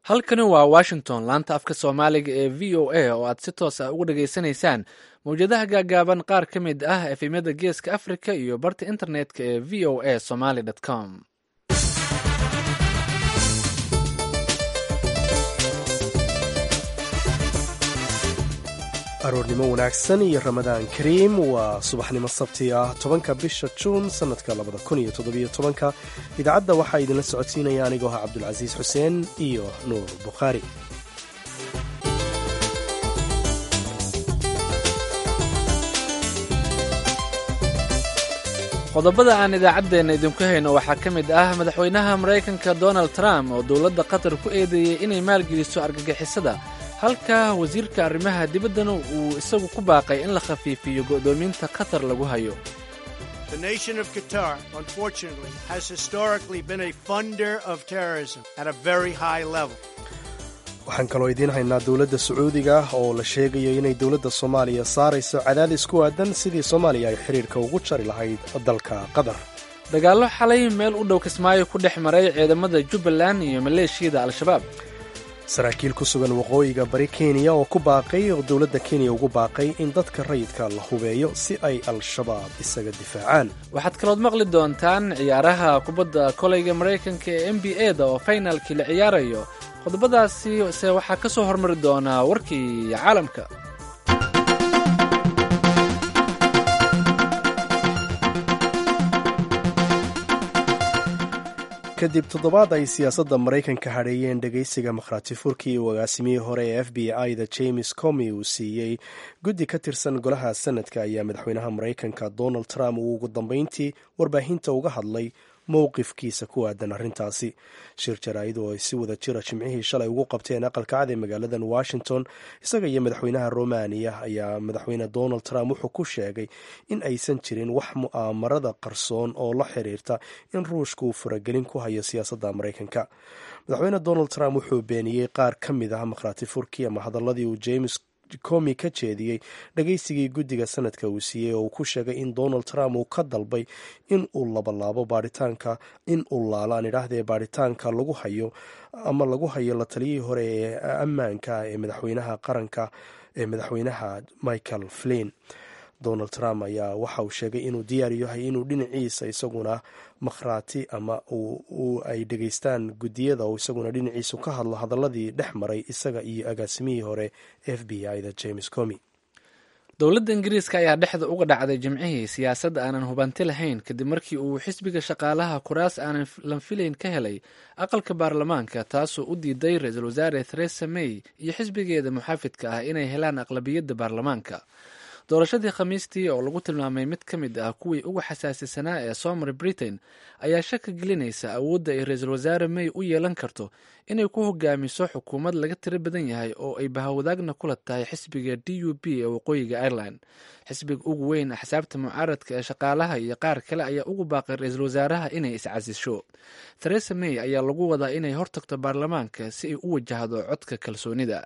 halkani waa washington laanta afka soomaaliga ee v o a oo aad si toos ah uga dhageysanaysaan mawjadaha gaagaaban qaar ka mid ah efemyada geeska africa iyo barta internetka ee v o a somaly com aroornimo wanaagsan iyo ramadaan kariim waa subaxnimo sabti ah tobanka bisha juun sannadka labada kun iyo toddobiyo tobanka idaacadda waxaa idinla socodsiinaya anigoo ah cabdulcasiis xuseen iyo nuur bukhaari qodobada aan idaacaddeenna idinku hayno waxaa ka mid ah madaxweynaha maraykanka donald trump oo dowladda qatar ku eedeeyey inay maalgeliso argagixisada halka wasiirka arrimaha dibaddana uu isagu ku baaqay in la khafiifiyo go'doominta qatar lagu hayo The nation of Qatar, unfortunately, has historically been a funder of terrorism at a very high level. waxaan kaloo idiin haynaa dowladda sacuudiga oo la sheegayo inay dowladda soomaaliya saarayso cadaadis ku aadan sidii soomaaliya ay xidhiirka ugu jari lahayd dalka qatar dagaallo xalay meel u dhow kismaayo ku dhex maray ciidamada jubbaland iyo maleeshiyada al-shabaab saraakiil ku sugan waqooyiga bari kenya oo ku baaqay oo dowladda kenya ugu baaqay in dadka rayidka la hubeeyo si ay al-shabaab isaga difaacaan waxaad kalood maqli doontaan ciyaaraha kubadda kolayga maraykanka ee n b a da oo faynalkii la ciyaarayo qodobadaasi se waxaa ka soo hormari doonaa warkii caalamka kadib toddobaad ay siyaasadda maraykanka hadheeyeen dhegaysiga makhraati furkii uu agaasimihii hore ee f b i da james comi uu siiyey guddi ka tirsan golaha sanadka ayaa madaxweynaha maraykanka donald trump uu ugu dambeyntii warbaahinta uga hadlay mowqifkiisa ku aadan arrintaasi shir jaraa'id oo ay si wada jira jimcihii shalay ugu qabteen aqalka cad ee magaaladan washington isaga iyo madaxweynaha romaniya ayaa madaxweyne donald trump wuxuu ku sheegay in aysan jirin wax mu'aamarada qarsoon oo la xiriirta in ruushka uu faragelin ku hayo siyaasadda maraykanka madaxweyne donald trump wuxuu beeniyey qaar ka mid ah makhraati furkii ama hadaladii uu james comi ka jeediyey dhagaysigii guddiga sanadka uu siiyey oo uu ku sheegay in donald trump uu ka dalbay in uu labalaabo baaritaanka in uu laalo aan idhaahdee baaritaanka lagu hayo ama lagu hayo la taliyihii hore ee ammaanka ee madaxweynaha qaranka ee madaxweynaha michael flin donald trump ayaa waxa uu sheegay inuu diyaar yahay inuu dhinaciisa isaguna makhraati ama ay dhegaystaan guddiyada oo isaguna dhinaciisu ka hadlo hadaladii dhex maray isaga iyo agaasimihii hore f b i da james comi dowladda ingiriiska ayaa dhexda uga dhacday jimcihii siyaasadda aanan hubanti lahayn kadib markii uu xisbiga shaqaalaha kuraas aanan lan filayn ka helay aqalka baarlamaanka taasoo u diiday ra-iisul wasaare theresa may iyo xisbigeeda muxaafidka ah inay helaan aqlabiyadda baarlamaanka doorashadii khamiistii oo lagu tilmaamay mid ka mid ah kuwii ugu xasaasisanaa ee soo maray britain ayaa shaka gelinaysa awoodda ay ra-iisul wasaare may u yeelan karto inay ku hogaamiso xukuumad laga tiro badan yahay oo ay bahawadaagna kula tahay xisbiga d u b ee waqooyiga ireland xisbiga ugu weyn axsaabta mucaaradka ee shaqaalaha iyo qaar kale ayaa ugu baaqay ra-iisul wasaaraha inay iscasisho theresa may ayaa lagu wadaa inay hortagto baarlamaanka si ay u wajahdo codka kalsoonida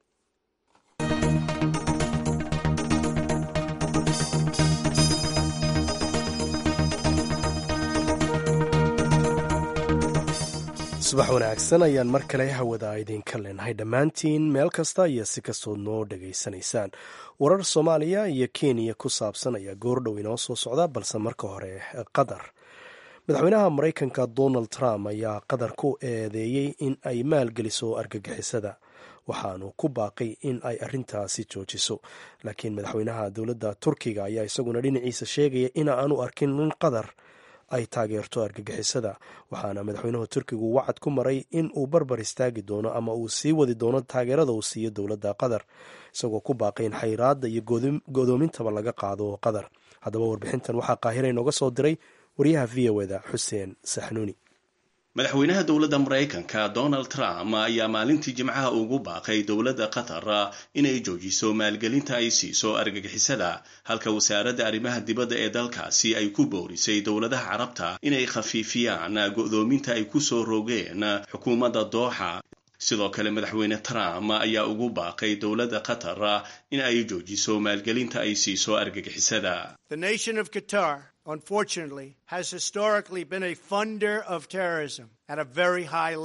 subax wanaagsan ayaan mar kale hawada idinka leenahay dhammaantiin meel kasta iyo si kastood noo dhegaysanaysaan warar soomaaliya iyo kenya ku saabsan ayaa goordhow inoo soo socda balse marka hore qatar madaxweynaha maraykanka donald trump ayaa qatar ku eedeeyey in ay maalgeliso argagixisada waxaanu ku baaqay in ay arintaasi joojiso laakiin madaxweynaha dowladda turkiga ayaa isaguna dhinaciisa sheegaya in aanu arkin in qatar ay taageerto argagixisada waxaana madaxweynuhu turkigu wacad ku maray in uu barbar istaagi doono ama uu sii wadi doono taageerada uu siiyo dowladda qatar isagoo ku baaqay in xayraadda iyo godoomintaba laga qaado qatar haddaba warbixintan waxaa qaahira inooga soo diray waryaha v o eda xuseen saxnuuni madaxweynaha dowladda maraykanka donald trump ayaa maalintii jimcaha ugu baaqay dowladda qatar inay joojiso maalgelinta ay siiso argagixisada halka wasaaradda arrimaha dibadda ee dalkaasi ay ku boorisay dowladaha carabta inay khafiifiyaan go'doominta ay ku soo rogeen xukuumadda dooxa sidoo kale madaxweyne trump ayaa ugu baaqay dowladda qatar in ay joojiso maalgelinta ay siiso argagixisada unfortunately, has historically been a funder of terrorism at a very high level.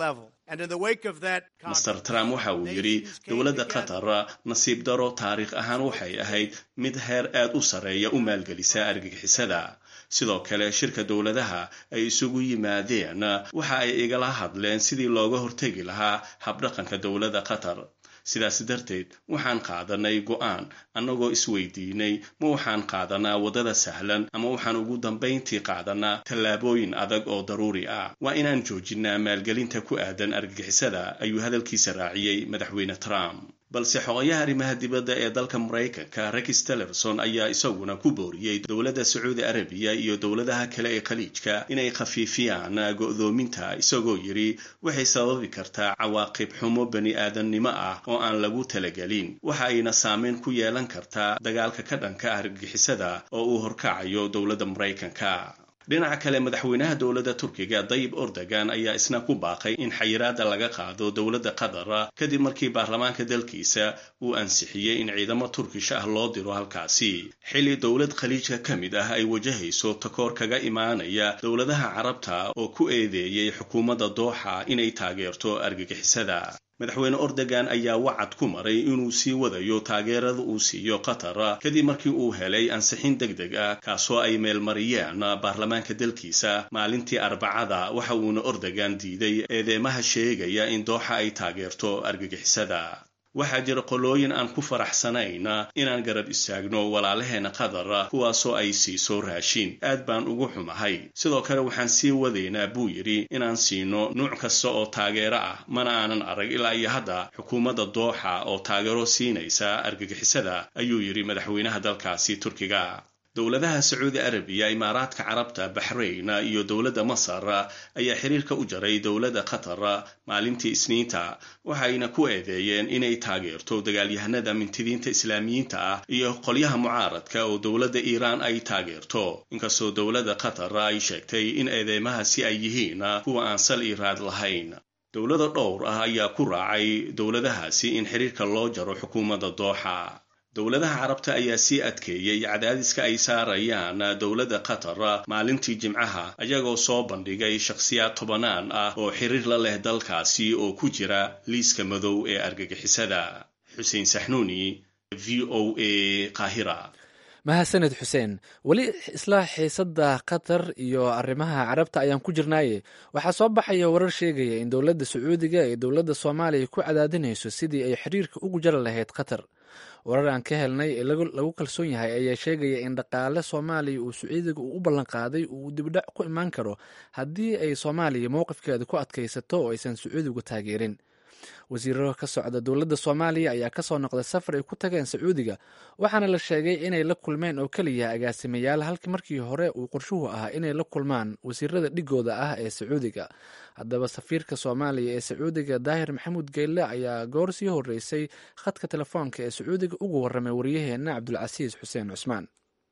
master trump waxa uu yidhi dowladda qatar nasiib daro taariikh ahaan waxay ahayd mid heer aad u sarreeya u maalgelisa argagixisada sidoo kale shirka dowladaha ay isugu yimaadeen waxa ay igala hadleen sidii looga hortegi lahaa habdhaqanka dowladda qatar sidaas darteed waxaan qaadanay go'aan annagoo isweydiinay ma waxaan qaadanaa waddada sahlan ama waxaan ugu dambayntii qaadanaa tallaabooyin adag oo daruuri ah waa inaan joojinnaa maalgelinta ku aadan argagixisada ayuu hadalkiisa raaciyey madaxweyne trump balse xogayaha arrimaha dibadda ee dalka maraykanka rex tillerson ayaa isaguna ku booriyey dowladda sacuudi arabiya iyo dowladaha kale ee khaliijka inay khafiifiyaan go'doominta isagoo yidhi waxay sababi kartaa cawaaqib xumo bani aadannimo ah oo aan lagu talagelin waxa ayna saameyn ku yeelan kartaa dagaalka ka dhanka argagixisada oo uu horkacayo dowladda maraykanka dhinaca kale madaxweynaha dowladda turkiga dayib ordogan ayaa isna ku baaqay in xayiraada laga qaado dowladda qatar kadib markii baarlamaanka dalkiisa uu ansixiyey in ciidamo turkish ah loo diro halkaasi xilli dowlad khaliijka ka mid ah ay wajahayso takoor kaga imaanaya dowladaha carabta oo ku eedeeyey xukuumadda dooxa inay taageerto argagixisada madaxweyne ordogan ayaa wacad ku maray inuu sii wadayo taageerada uu siiyo qatar kadib markii uu helay ansixin deg deg ah kaasoo ay meelmariyeen baarlamaanka dalkiisa maalintii arbacada waxa uuna ordogan diiday eedeymaha sheegaya in dooxa ay taageerto argagixisada waxaa jira qolooyin aan ku faraxsanayn inaan garab istaagno walaalaheena qatar kuwaasoo ay siiso raashin aad baan ugu xumahay sidoo kale waxaan sii wadaynaa buu yidhi inaan siino nuuc kasta oo taageero ah mana aanan arag ilaa iyo hadda xukuumadda dooxa oo taageero siinaysa argagixisada ayuu yidhi madaxweynaha dalkaasi turkiga dowladaha sacuudi arabiya imaaraadka carabta baxrayn iyo dowladda masar ayaa xiriirka u jaray dowladda qatar maalintii isniinta waxayna ku eedeeyeen inay taageerto dagaalyahanada mintidiinta islaamiyiinta ah iyo qolyaha mucaaradka oo dowladda iiraan ay taageerto inkastoo dowladda qatar ay sheegtay in eedeymahaasi ay yihiin kuwa aan sal iiraad lahayn dowlada dhowr ah ayaa ku raacay dowladahaasi in xiriirka loo jaro xukuumadda dooxa dowladaha carabta ayaa sii adkeeyey cadaadiska ay saarayaan dowladda qatar maalintii jimcaha ayagoo soo bandhigay shakhsiyaad tobanaan ah oo xiriir la leh dalkaasi oo ku jira liiska madow ee argagixisada xuseen saxnuuni v o a qaahira mahadsaned xuseen weli isla xiisadda qatar iyo arrimaha carabta ayaan ku jirnaaye waxaa soo baxaya warar sheegaya in dowladda sacuudiga ee dowladda soomaaliya ku cadaadinayso sidii ay xiriirka ugu jari lahayd qatar warar aan ka helnay ee lagu kalsoon yahay ayaa sheegaya in dhaqaale soomaaliya uu sacuudiga uu u ballanqaaday uu dibdhac ku imaan karo haddii ay soomaaliya mowqifkeeda ku adkaysato oo aysan sacuudigu taageerin wasiiro ka socda dowladda soomaaliya ayaa kasoo noqday safar ay ku tageen sacuudiga waxaana la sheegay inay la kulmeen oo keliya agaasimayaal halkii markii hore uu qorshuhu ahaa inay la kulmaan wasiirada dhigooda ah ee sacuudiga haddaba safiirka soomaaliya ee sacuudiga daahir maxamuud geyle ayaa goor sii horeysay khadka telefoonka ee sacuudiga ugu waramay waryaheena cabdulcasiis xuseen cusmaan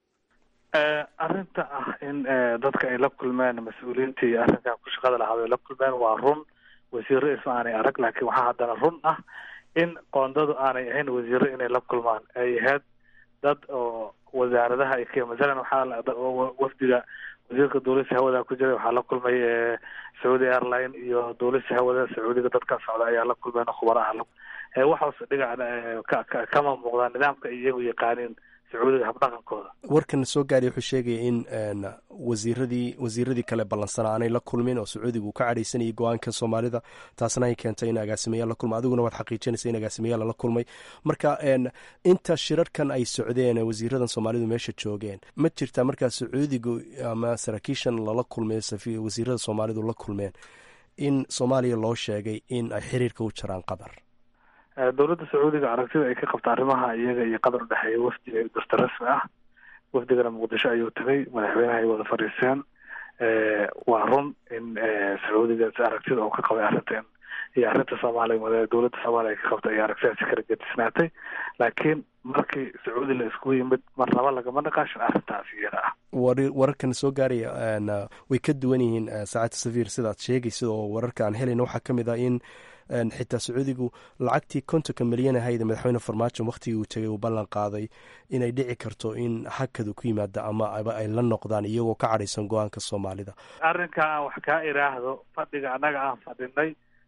arrinta ah in dadka ay la kulmeen mas-uuliyiintii arrinkan ku shaqada lahaad ay la kulmeen waa run wasiiro isma aanay arag laakiin waxaa haddana run ah in qoondadu aanay ahayn wasiiro inay la kulmaan ay ahayd dad oo wasaaradaha ay ka masalan waxaa wafdiga wasiirka duulista hawada ku jiray waxaa la kulmay sacuudi airline iyo duulista hawada sacuudiga dadka socda ayaa la kulmeen khubaraha waxaas dhinaca kama muuqdaan nidaamka ay iyagu yaqaaniin sacuudiga habdhaqankooda warkan soo gaadhay wuxuu sheegaya in wasiiradii wasiiradii kale ballansanaa aanay la kulmin oo sacuudiga uu ka cadhaysanayay go-aanka soomaalida taasna ay keentay in agaasimayaal la kulma adiguna waad xaqiijinaysa in agaasimayaal lala kulmay marka inta shirarkan ay socdeen wasiiradan soomaalidu meesha joogeen ma jirtaa markaa sacuudigu ama saraakiishan lala kulmay wasiirada soomaalidu la kulmeen in soomaaliya loo sheegay in ay xiriirka u jaraan qatar dowladda sacuudiga aragtida ay ka qabta arrimaha iyaga iyo qatar udhexeeya wafdi dasta rasmi ah wafdigana muqdisho ayuu tagay madaxweynaha ay wada fadhiisteen waa run in sacuudiga aragtida uu ka qabay arrinta iyo arrinta soomaaliya dowladda soomaaliya ay ka qabta iyo aragtidaasi kala gedisnaatay laakiin markii sacuudi la iskugu yimid mar laba lagama naqaashin arrintaas iyada ah wararkan soo gaaraya way ka duwan yihiin saacadda safiir sidaad sheegaysa oo wararka aan helayna waxaa ka mid ah in xitaa sacuudigu lacagtii kontonka milyan ahayd madaxweyne farmaajo wakhtigii uu tegay uu ballan qaaday inay dhici karto in hakadu ku yimaada ama ay la noqdaan iyagoo ka cadhaysan go-aanka soomaalida arrinka aan wax kaa iraahdo fadhiga annaga aan fadhinay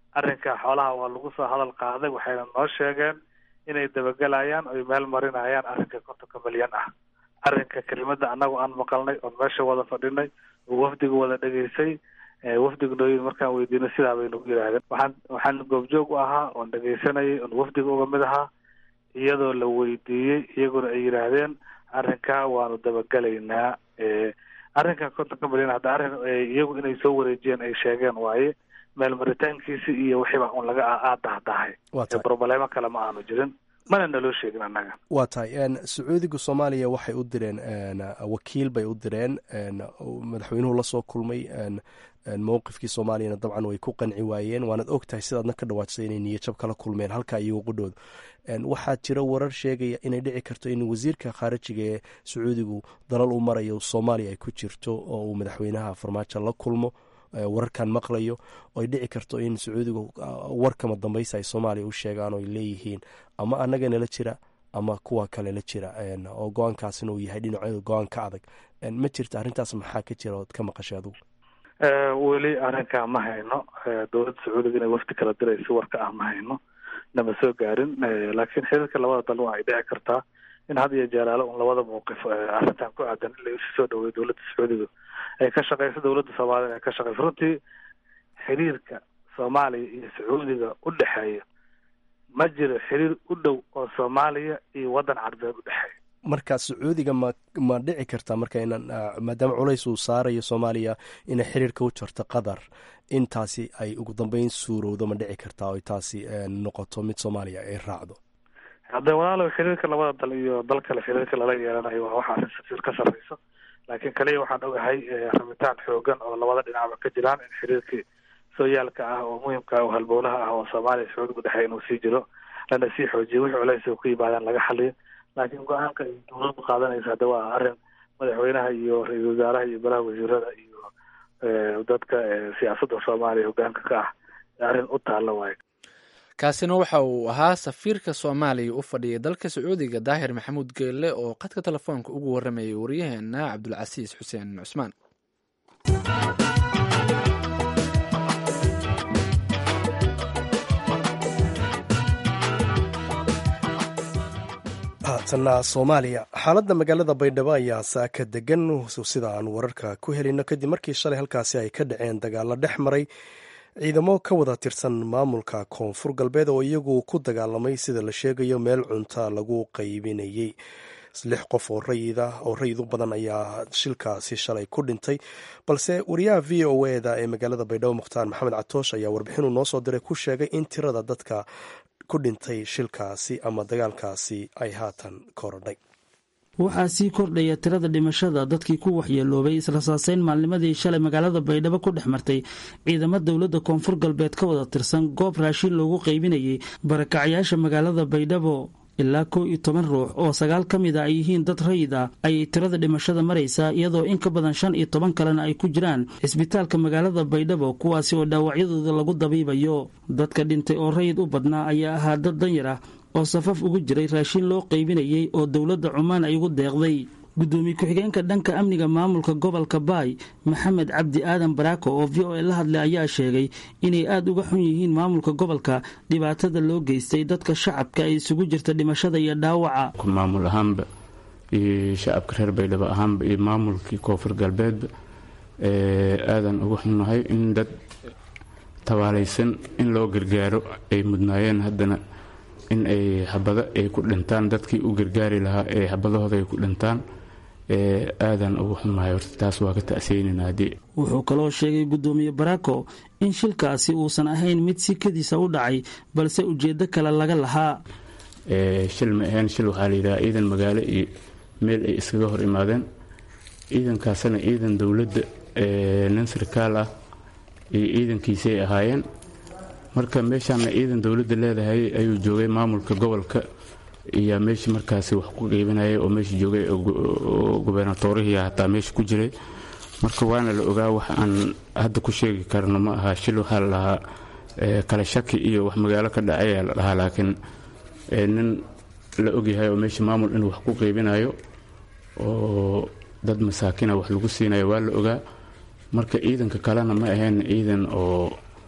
arrinka xoolaha waa lagu soo hadal qaaday waxayna noo sheegeen inay dabagelayaan oy meel marinayaan arrinka kontonka milyan ah arrinka kelimada annagu aan maqalnay oon meesha wada fadhinay oo wafdiga wada dhegaysay wafdiga nooyin markaan weydiinay sidaa bay nagu yidhaahdeen waxaan waxaan goobjoog u ahaa oon dhegaysanayay oon wafdiga uga mid ahaa iyadoo la weydiiyey iyaguna ay yidhaahdeen arrinkaa waanu dabagelaynaa arrinkan kontonka milyan hadda arrin iyagu inay soo wareejiyeen ay sheegeen waaye meel maritaankiisi iyo wixiiba un laga aadahdahay broblemo kale ma aanu jirin mana naloo sheegin annaga waa tahay sacuudiga soomaaliya waxay u direen wakiil bay u direen madaxweynuhu lasoo kulmay mowqifkii soomaaliyana dabcan way ku qanci waayeen waanaad og tahay sidaadna ka dhawaajisay inay niyajab kala kulmeen halka iyago qudhooda waxaa jira warar sheegaya inay dhici karto in wasiirka khaarijiga ee sacuudigu dalal u marayo soomaaliya ay ku jirto oo uu madaxweynaha farmaajo la kulmo wararkan maqlayo oo ay dhici karto in sacuudigu warkama dambaysa ay soomaaliya u sheegaan oo ay leeyihiin ama annaga nala jira ama kuwa kale la jira oo go-aankaasina uu yahay dhinaceedu go-aan ka adag ma jirta arrintaas maxaa ka jira ood ka maqashay adugu weli arrinkaa ma hayno dowladda sacuudiga inay wafdi kala dirayso warka ah ma hayno nama soo gaarin laakiin xiriirka labada dal waa ay dhici kartaa in had iyo jeeraale un labada mawqif arrintan ku aadan in la isu soo dhaweeyo dowladda sacuudiga ay ka shaqeyso dowladda soomaaliya ay ka shaqeyso runtii xiriirka soomaaliya iyo sacuudiga u dhexeeya ma jiro xiriir u dhow oo soomaaliya iyo waddan carbeed u dhexeeya marka sacuudiga ma ma dhici kartaa marka inaan maadaama culays uu saarayo soomaaliya inay xiriirka u jarto qatar intaasi ay ugu dambeyn suurowdo ma dhici kartaa oy taasi noqoto mid soomaaliya ay raacdo hadde walaalow xiriirka labada dal iyo dal kale xiriirka lala yeelanayo waa waxa arrin safiir ka sarreyso laakiin kaliya waxaan ogahay rabitaan xoogan oo labada dhinacba ka jiraan in xiriirkii sooyaalka ah oo muhimka ah oo halbowlaha ah oo soomaaliya sacuudiga udhexeeya inuu sii jiro lana sii xoojiyo wixii culays oo ku yimaadaan laga xaliyo laakiin go-aanka ay dowladdu qaadanaysa hadda waa arrin madaxweynaha iyo ra-iisul wasaaraha iyo golaha wasiirada iyo dadka siyaasadda soomaaliya hogaanka ka ah arrin u taalla waayo kaasina waxa uu ahaa safiirka soomaaliya u fadhiyay dalka sacuudiga daahir maxamuud geelle oo khadka telefoonka ugu warramayay waryaheena cabdulcasiis xuseen cusmaan haatanna soomaaliya xaaladda magaalada baydhabo ayaa saaka degan sida aan wararka ku helino kadib markii shalay halkaasi ay ka dhaceen dagaalo dhex maray ciidamo ka wada tirsan maamulka koonfur galbeed oo iyagu ku dagaalamay sida la sheegayo meel cunta lagu qaybinayey lix qof oo rayid ah oo rayid u badan ayaa shilkaasi shalay ku dhintay balse wariyaha v o eda ee magaalada baydhabo mukhtaar maxamed catoosh ayaa warbixinuu noo soo diray ku sheegay in tirada dadka ku dhintay shilkaasi ama dagaalkaasi ay haatan korodhay waxaa sii kordhaya tirada dhimashada dadkii ku waxyeeloobay israsaaseyn maalnimadii shalay magaalada baydhabo ku dhex martay ciidamo dowladda koonfur galbeed ka wada tirsan goob raashin loogu qaybinayay barakacyaasha magaalada baydhabo ilaa kow iyo toban ruux oo sagaal ka mid a ay yihiin dad rayid ah ayay tirada dhimashada maraysaa iyadoo in ka badan shan iyo toban kalena ay ku jiraan cisbitaalka magaalada baydhabo kuwaasi oo dhaawacyadooda lagu dabiibayo dadka dhintay oo rayid u badnaa ayaa ahaa dad danyar ah oo safaf ugu jiray raashin loo qaybinayay oo dowladda cumaan ay ugu deeqday gudoomiye ku-xigeenka dhanka amniga maamulka gobolka baay maxamed cabdi aadan baraako oo v o a la hadlay ayaa sheegay inay aada uga xun yihiin maamulka gobolka dhibaatada loo geystay dadka shacabka ay isugu jirta dhimashada iyo dhaawaca maamul ahaanba iyo shacabka reer baydhabo ahaanba iyo maamulkii koonfur galbeedba aadan uga xunnahay in dad tabaalaysan in loo gargaaro ay mudnaayeen haddana in ay xabado ay ku dhintaan dadkii u gargaari lahaa ee xabadahooda ay ku dhintaan aadan ugu xumahay horta taas waa ka ta'seynin haddii wuxuu kaloo sheegay guddoomiye barako in shilkaasi uusan ahayn mid si kadiisa u dhacay balse ujeeddo kale laga lahaa shil ma ahayn shil waxaa layidhaha ciidan magaalo iyo meel ay iskaga hor imaadeen ciidankaasna ciidan dowladda nin sarkaal ah iyo ciidankiisay ahaayeen marka meeshaana ciidan dowladda leedahay ayuu joogay maamulka gobolka iyo meeshii markaasi wax ku qeybinayay oo meesha joogay gubernatorihii hataa meesha ku jiray marka waana la ogaa wax aan hadda ku sheegi karno ma aha shil waxaa la dhahaa kala shaki iyo wax magaalo ka dhacay la dhahaa laakiin nin la ogyahay oo meesha maamul inuu wax ku qeybinayo oo dad masaakina wax lagu siinayo waa la ogaa marka ciidanka kalena ma ahayn ciidan oo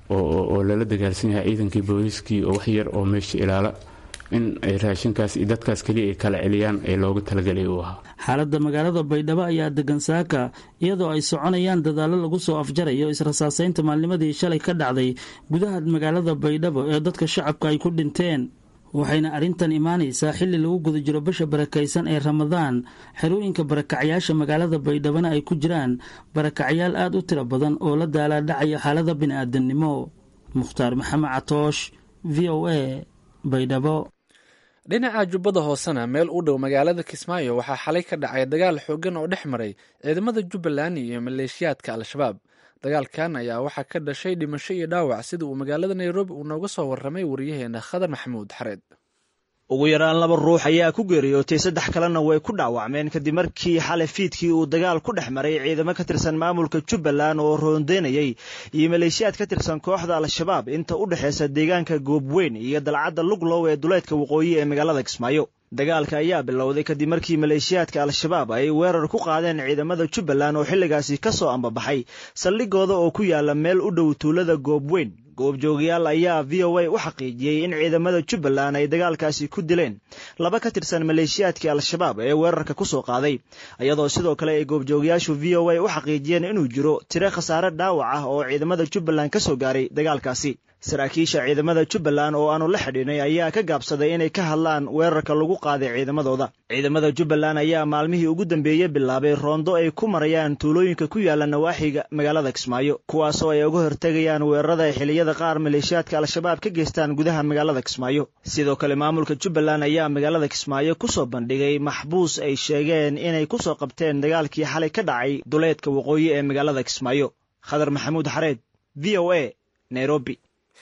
oo lala dagaalsan yahay ciidankii booliiskii oo wax yar oo meesha ilaala in ay raashinkaas iyo dadkaas keliya ay kala celiyaan ee looga talagelay uu ahaa xaaladda magaalada baydhabo ayaa degan saaka iyadoo ay soconayaan dadaallo lagu soo afjarayo israsaaseynta maalnimadii shalay ka dhacday gudaha magaalada baydhabo ee dadka shacabka ay ku dhinteen waxayna arrintan imaanaysaa xilli lagu guda jiro bisha barakaysan ee ramadaan xerooyinka barakacyaasha magaalada baydhabona ay ku jiraan barakacyaal aad u tiro badan oo la daalaadhacaya xaalada bini'aadamnimo mukhtaar maxamed catoosh v o a baydhabo dhinaca jubbada hoosena meel u dhow magaalada kismaayo waxaa xalay ka dhacay dagaal xooggan oo dhex maray ciidamada jubbaland iyo maleeshiyaadka al-shabaab dagaalkan ayaa waxaa ka dhashay dhimasho iyo dhaawac sida uu magaalada nairobi uu nooga soo warramay waryaheena khadar maxamuud xareed ugu yaraan laba ruux ayaa ku geeriyootay saddex kalena way ku dhaawacmeen kadib markii xalay fiidkii uu dagaal ku dhex maray ciidamo ka tirsan maamulka jubbaland oo roondeynayay iyo maleeshiyaad ka tirsan kooxda al-shabaab inta u dhexaysa deegaanka goobweyn iyo dalcadda luglow ee duleedka waqooyi ee magaalada kismaayo dagaalka ayaa bilowday kadib markii maleeshiyaadka al-shabaab ay weerar ku qaadeen ciidamada jubbaland oo xilligaasi ka soo ambabaxay saldhigooda oo ku yaala meel u dhow tuulada goobweyn goobjoogayaal ayaa v o a u xaqiijiyey in ciidamada jubbaland ay dagaalkaasi ku dileen laba ka tirsan maleeshiyaadkii al-shabaab ee weerarka ku soo qaaday iyadoo sidoo kale ay goobjoogayaashu v o a u xaqiijiyeen inuu jiro tiro khasaare dhaawac ah oo ciidamada jubbaland ka soo gaaray dagaalkaasi saraakiisha ciidamada jubbaland oo aanu la xidhiinay ayaa ka gaabsaday inay ka hadlaan weerarka lagu qaaday ciidamadooda ciidamada jubbaland ayaa maalmihii ugu dambeeyey bilaabay roondo ay ku marayaan tuulooyinka ku yaala nawaaxiga magaalada kismaayo kuwaasoo ay uga hortegayaan weerarada ay xiliyada qaar maleeshiyaadka al-shabaab ka geystaan gudaha magaalada kismaayo sidoo kale maamulka jubbaland ayaa magaalada kismaayo ku soo bandhigay maxbuus ay sheegeen inay ku soo qabteen dagaalkii xalay ka dhacay duleedka waqooyi ee magaalada kismaayo khadar maxamuud xareed v o a nairobi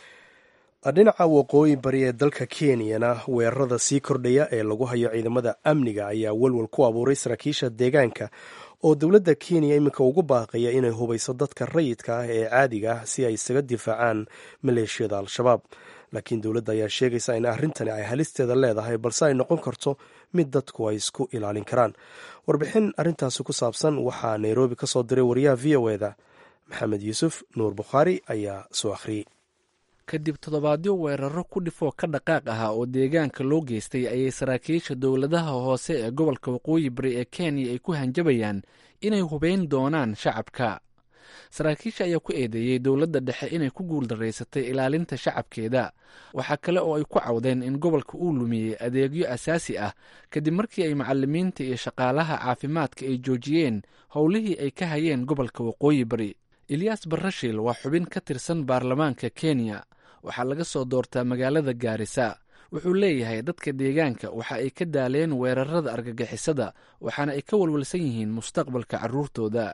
dhinaca waqooyi bari ee dalka kenyana weerarada sii kordhaya ee lagu hayo ciidamada amniga ayaa walwal ku abuuray saraakiisha deegaanka oo dowladda kenya iminka ugu baaqaya inay hubayso dadka rayidka ah ee caadiga ah si ay isaga difaacaan maleeshiyada al-shabaab laakiin dowladda ayaa sheegaysa in arrintani ay halisteeda leedahay balse ay noqon karto mid dadku ay isku ilaalin karaan warbixin arrintaasi ku saabsan waxaa nairobi ka soo diray wariyaha v o eda maxamed yuusuf nuur bukhaari ayaa soo akhriyey kadib toddobaadyo weeraro ku dhifoo ka dhaqaaq ahaa oo deegaanka loo geystay ayay saraakiisha dowladaha hoose ee gobolka waqooyi bari ee kenya ay ku hanjabayaan inay hubeyn doonaan shacabka saraakiisha ayaa ku eedeeyey dowladda dhexe inay ku guuldaraysatay ilaalinta shacabkeeda waxaa kale oo ay ku cawdeen in gobolka uu lumiyey adeegyo asaasi ah kadib markii ay macalimiinta iyo shaqaalaha caafimaadka ay joojiyeen howlihii ay ka hayeen gobolka waqooyi bari eliyas barashil waa xubin ka tirsan baarlamaanka kenya waxaa laga soo doortaa magaalada gaarisa wuxuu leeyahay dadka deegaanka waxa ay ka daaleen weerarada argagixisada waxaana ay ka walwalsan yihiin mustaqbalka caruurtooda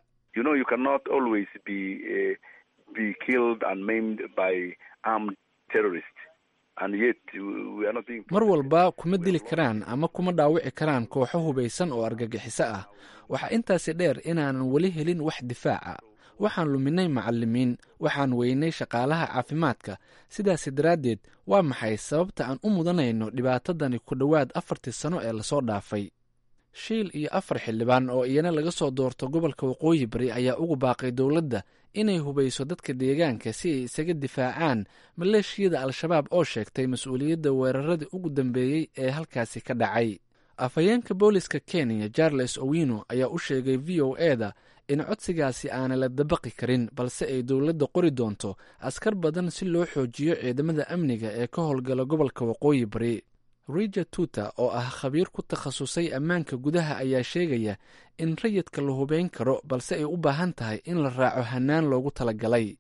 mar walba kuma dili karaan ama kuma dhaawici karaan kooxo hubaysan oo argagixiso ah waxaa intaasi dheer inaanan weli helin wax difaaca waxaan luminay macalimiin waxaan weynay shaqaalaha caafimaadka sidaasi daraaddeed waa maxay sababta aan u mudanayno dhibaatadani ku dhowaad afartii sano ee lasoo dhaafay shiil iyo afar xildhibaan oo iyana laga soo doorto gobolka waqooyi bari ayaa ugu baaqay dowladda inay hubayso dadka deegaanka si ay isaga difaacaan maleeshiyada al-shabaab oo sheegtay mas-uuliyadda weeraradii ugu dambeeyey ee halkaasi ka dhacay afhayeenka booliska kenya charles owino ayaa u sheegay v o eda in codsigaasi aanay la dabaqi karin balse ay dowladda qori doonto askar badan si loo xoojiyo ciidamada amniga ee ka howlgala gobolka waqooyi bari rija tuta oo ah khabiir ku takhasusay ammaanka gudaha ayaa sheegaya in rayidka la hubeyn karo balse ay u baahan tahay in la raaco hanaan loogu talagalay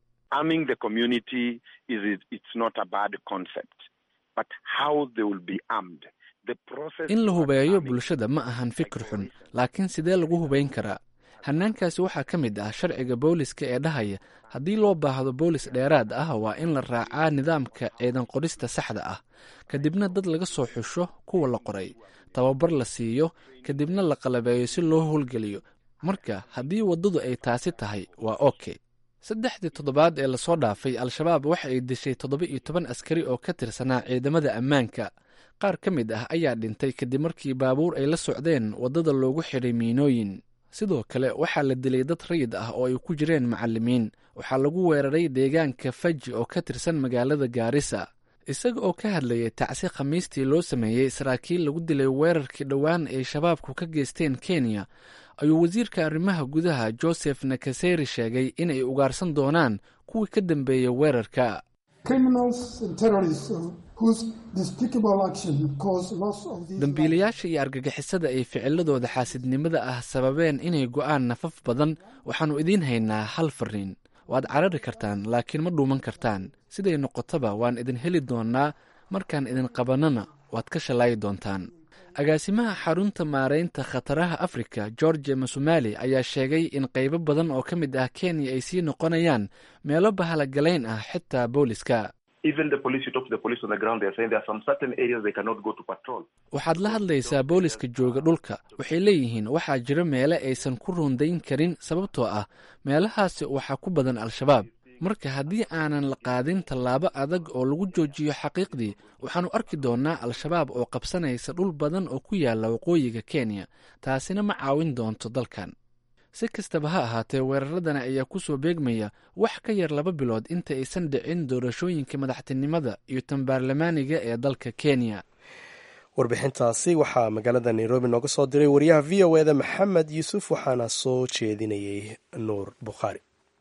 in la hubeeyo bulshada ma ahan fikir xun laakiin sidee lagu hubeyn karaa hanaankaasi waxaa ka mid ah sharciga booliska ee dhahaya haddii loo baahdo boolis dheeraad ah waa in la raacaa nidaamka ciidan qorista saxda ah kadibna dad laga soo xusho kuwa la qoray tababar la siiyo kadibna la qalabeeyo si loo howlgeliyo marka haddii waddadu ay taasi tahay waa oke saddexdii toddobaad ee lasoo dhaafay al-shabaab waxa ay dishay toddoba iyo toban askari oo ka tirsanaa ciidamada ammaanka qaar ka mid ah ayaa dhintay kadib markii baabuur ay la socdeen waddada loogu xidhay miinooyin sidoo kale waxaa la dilay dad rayid ah oo ay ku jireen macalimiin waxaa lagu weeraray deegaanka faji oo ka tirsan magaalada gaarisa isaga oo ka hadlayay tacsi khamiistii loo sameeyey saraakiil lagu dilay weerarkii dhowaan ay shabaabku ka geysteen kenya ayuu wasiirka arrimaha gudaha joseph nakaseri sheegay inay ugaarsan doonaan kuwii ka dambeeyey weerarka dambiilayaasha iyo argagixisada ay ficiladooda xaasidnimada ah sababeen inay go'aan nafaf badan waxaannu idiin haynaa hal fariin waad carari kartaan laakiin ma dhuuman kartaan siday noqotaba waan idin heli doonnaa markaan idin qabannana waad ka shallaayi doontaan agaasimaha xarunta maaraynta khataraha afrika george masumali ayaa sheegay in qaybo badan oo ka mid ah kenya ay sii noqonayaan meelo bahalagalayn ah xitaa booliska waxaad la hadlaysaa booliska jooga dhulka waxay leeyihiin waxaa jira meele aysan ku rundayn karin sababtoo ah meelahaasi waxaa ku badan al-shabaab marka haddii aanan la qaadin tallaabo adag oo lagu joojiyo xaqiiqdii waxaannu arki doonnaa al-shabaab oo qabsanaysa dhul badan oo ku yaalla waqooyiga kenya taasina ma caawin doonto dalkan si kastaba ha ahaatee weeraradana ayaa ku soo beegmaya wax ka yar laba bilood inta aysan dhicin doorashooyinka madaxtinimada iyo tan baarlamaaniga ee dalka kenya warbixintaasi waxaa magaalada nairobi nooga soo diray wariyaha v o eda maxamed yuusuf waxaana soo jeedinayay nuur bukhaari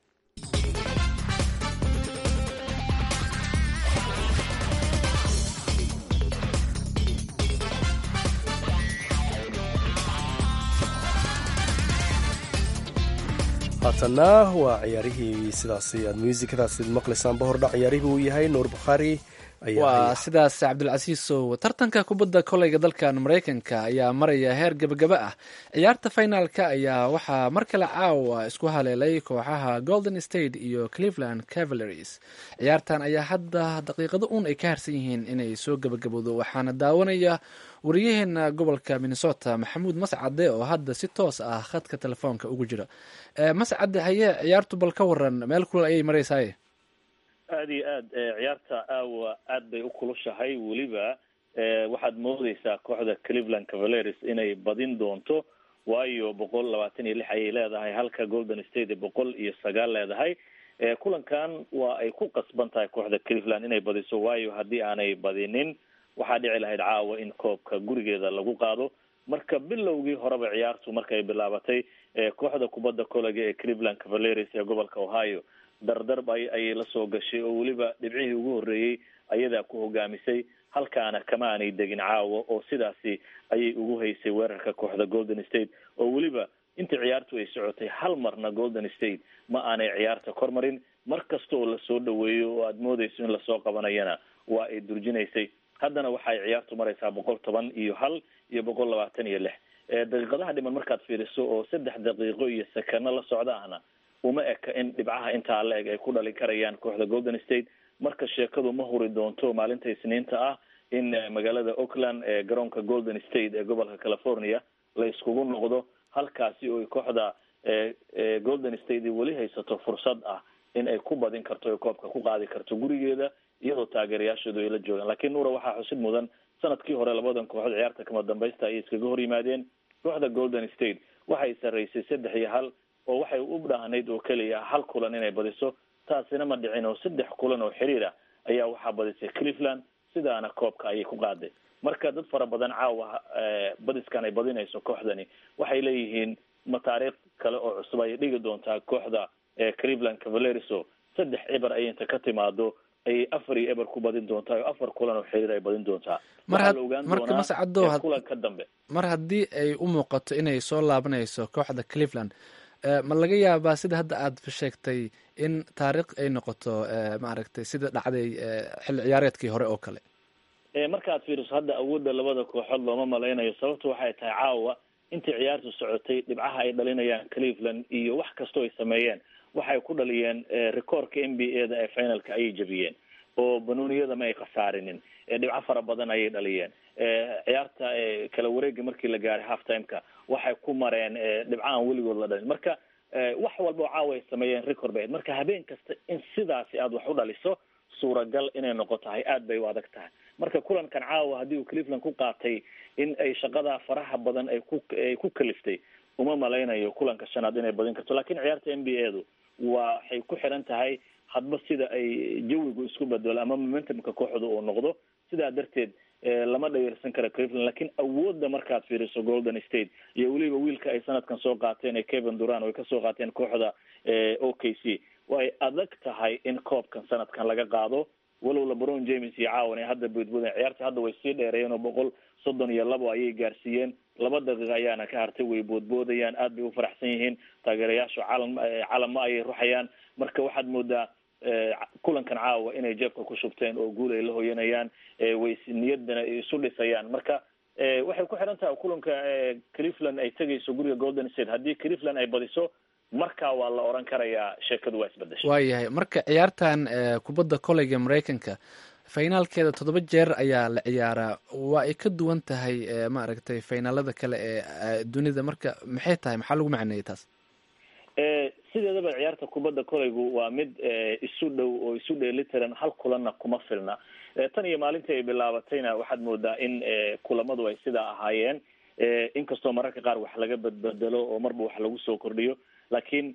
haatana waa ciyaarihii sidaasi aad muusikadaasi maqlaysaanba hordhac ciyaarihii uu yahay nuur bukhaari waa sidaas cabdilcasiisow tartanka kubadda koleyga dalkan maraykanka ayaa maraya heer gebagaba ah ciyaarta finalka ayaa waxaa mar kale caawa isku haleelay kooxaha golden state iyo cleveland cavaleries ciyaartan ayaa hadda daqiiqado uun ay ka harsan yihiin inay soo gebagabowdo waxaana daawanaya wariyaheena gobolka minnesota maxamuud mascade oo hadda si toos ah khadka telefoonka ugu jira mascade haye ciyaartu bal ka waran meel kulal ayay maraysaye aada iyo aad ciyaarta aawa aad bay u kulushahay weliba waxaad moodeysaa kooxda cleveland cavaleris inay badin doonto waayo boqol labaatan iyo lix ayay leedahay halka golden state boqol iyo sagaal leedahay kulankan waa ay ku qasban tahay kooxda cleveland inay badiso waayo haddii aanay badinin waxaa dhici lahayd caawa in koobka gurigeeda lagu qaado marka bilowgii horeba ciyaartu markay bilaabatay kooxda kubadda kollega ee cleveland cavaleris ee gobolka ohio dardarb ay ayay la soo gashay oo weliba dhibcihii ugu horreeyey ayadaa ku hogaamisay halkaana kama aanay degin caawa oo sidaasi ayay ugu haysay weerarka kooxda golden state oo weliba intii ciyaartu ay socotay hal marna golden state ma aanay ciyaarta kor marin mar kasta oo lasoo dhaweeyo oo aada moodeyso in lasoo qabanayana waa ay durjinaysay haddana waxay ciyaartu maraysaa boqol toban iyo hal iyo boqol labaatan iyo lix daqiiqadaha dhiman markaad fiiriso oo saddex daqiiqo iyo sakano la socda ahna uma eka in dhibcaha intaa la eg ay ku dhalin karayaan kooxda golden state marka sheekadu ma huri doonto maalinta isniinta ah in magaalada oakland ee garoonka golden state ee gobolka california la iskugu noqdo halkaasi oo kooxda golden state weli haysato fursad ah in ay ku badin karto o koobka ku qaadi karto gurigeeda iyadoo taageerayaashoodu ay la joogaan lakiin nuura waxaa xusid mudan sanadkii hore labadan kooxood ciyaarta kama dambaysta ayay iskaga hor yimaadeen kooxda golden state waxay sarreysay saddex iyo hal oo waxay u dhaahnayd oo keliya hal kulan inay badiso taasina ma dhicin oo saddex kulan oo xiriir ah ayaa waxaa badisay cleveland sidaana koobka ayay ku qaaday marka dad fara badan caawa badiskan ay badinayso kooxdani waxay leeyihiin ma taariikh kale oo cusub ayay dhigi doontaa kooxda cleveland cavalereso saddex eber ay inta ka timaado ayay afar iyo eber ku badin doontaa oo afar kulan oo xiriir ay badin doontaa marka mascado kulanka dambe mar haddii ay u muuqato inay soo laabanayso kooxda cleveland ma laga yaabaa sida hadda aad sheegtay in taariikh ay noqoto maaragtay sida dhacday xilli ciyaareedkii hore oo kale markaad fiiriso hadda awoodda labada kooxood looma malaynayo sababtu waxay tahay caawa intii ciyaartu socotay dhibcaha ay dhalinayaan cleveland iyo wax kastoo ay sameeyeen waxay ku dhaliyeen rekoorka n b a da ee finalka ayay jebiyeen oo banuuniyada ma ay khasaarinin dhibco fara badan ayay dhaliyeen ciyaarta kala wareega markii la gaaray half timeka waxay ku mareen dhibco aan weligood la dhalin marka wax walba oo caawa ay sameeyeen record bay marka habeen kasta in sidaasi aada wax u dhaliso suuragal inay noqotahay aad bay u adag tahay marka kulankan caawa haddii uu cleveland ku qaatay in ay shaqadaa faraha badan ay ku ay ku kaliftay uma malaynayo kulanka shanaad inay badin karto lakin ciyaarta n b a du waxay ku xiran tahay hadba sida ay jawigu isku bedelo ama momentumka kooxda uu noqdo sidaa darteed lama dhayarsan kara cleveland lakin awoodda markaad fiiriso golden state iyo weliba wiilka ay sanadkan soo qaateen ee kevin duran ay kasoo qaateen kooxda o k c way adag tahay in koobkan sanadkan laga qaado walow lebron james iyo caawan ay hadda boodboodeen ciyaarta hadda way sii dheereeyeen oo boqol soddon iyo labo ayay gaarsiiyeen laba daqiiqa ayaana ka hartay way boodboodayaan aad bay u faraxsan yihiin taageerayaashu calan calama ayay ruxayaan marka waxaad moodaa kulankan caawa inay jeebka ku shubteen oo guul ay la hoyanayaan way niyadana isu dhisayaan marka waxay ku xiran tahay kulanka cleveland ay tegayso guriga golden state haddii cleveland ay badiso markaa waa la oran karayaa sheekadu waa isbedeshay waayahay marka ciyaartan kubadda koleyga maraykanka finaalkeeda toddoba jeer ayaa la ciyaaraa waa ay ka duwan tahay maaragtay finaalada kale ee dunida marka maxay tahay maxaa lagu macneeyay taas sideedaba ciyaarta kubadda koleygu waa mid isu dhow oo isu dheelitiran hal kulanna kuma filna tan iyo maalintii ay bilaabatayna waxaad moodaa in kulamadu ay sidaa ahaayeen inkastoo mararka qaar wax laga badbedelo oo marba wax lagu soo kordhiyo lakiin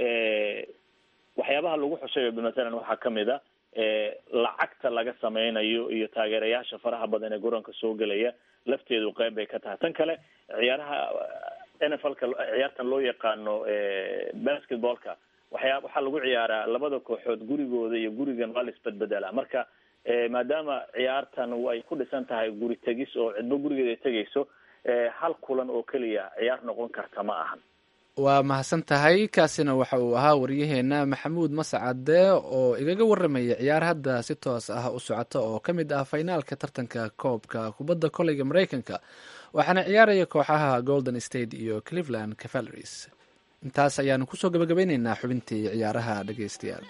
waxyaabaha lagu xushayo matalan waxaa kamid a lacagta laga sameynayo iyo taageerayaasha faraha badan ee garoonka soo gelaya lafteedu qeyb bay ka tahay tan kale ciyaaraha n f l ka ciyaartan loo yaqaano basketballka waxyaa waxaa lagu ciyaaraa labada kooxood gurigooda iyo gurigan waa la isbedbedelaa marka maadaama ciyaartan ay ku dhisan tahay guri tegis oo cidbo gurigeeda ay tegayso hal kulan oo keliya ciyaar noqon karta ma ahan waa mahadsan tahay kaasina waxa uu ahaa waryaheena maxamuud mascade oo igaga waramaya ciyaar hadda si toos ah u socota oo ka mid ah finaalka tartanka koobka kubadda koleyga maraykanka waxaana ciyaaraya kooxaha golden state iyo cleveland cavaleries intaas ayaanu kusoo gabagabeyneynaa xubintii ciyaaraha dhegeystayaal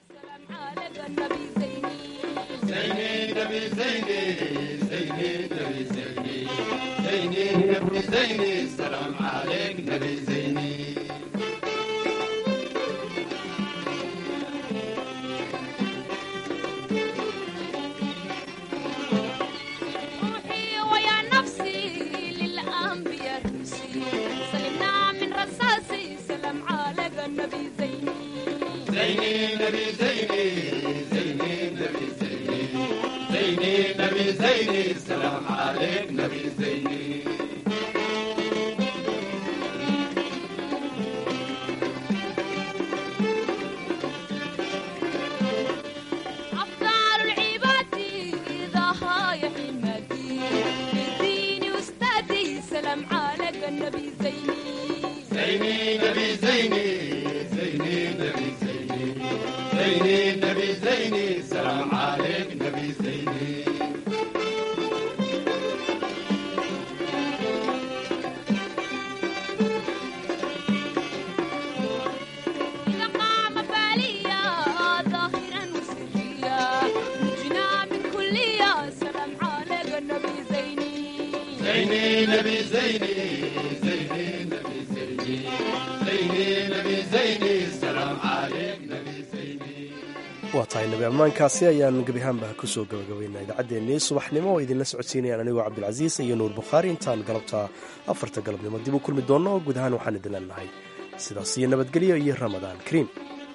waa tahay nabi ammaankaasi ayaan gebi ahaanba kusoo gabagabaynaa idaacaddeenii subaxnimo oo idinla socodsiinayaan anigoo cabdilcasiis iyo nuur bukhaari intaan galabta afarta galabnimo dib u kulmi doonno guud ahaan waxaan idin leenahay sidaas iyo nabadgelyo iyo ramadaan kariim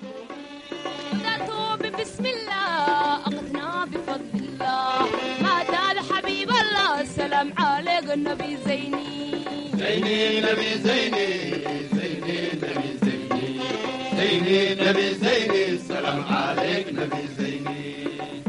نبي زيني السلام عليك نبي زيني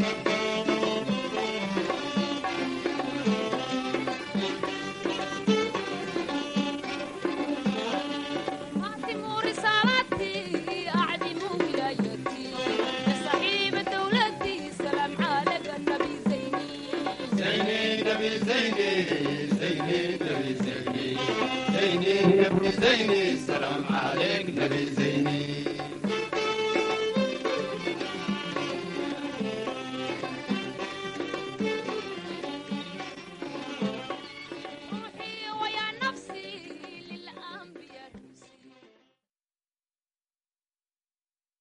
زيني نبي زيني زيني نبي زيني زيني نبي زيني السلام عليك نبي زيني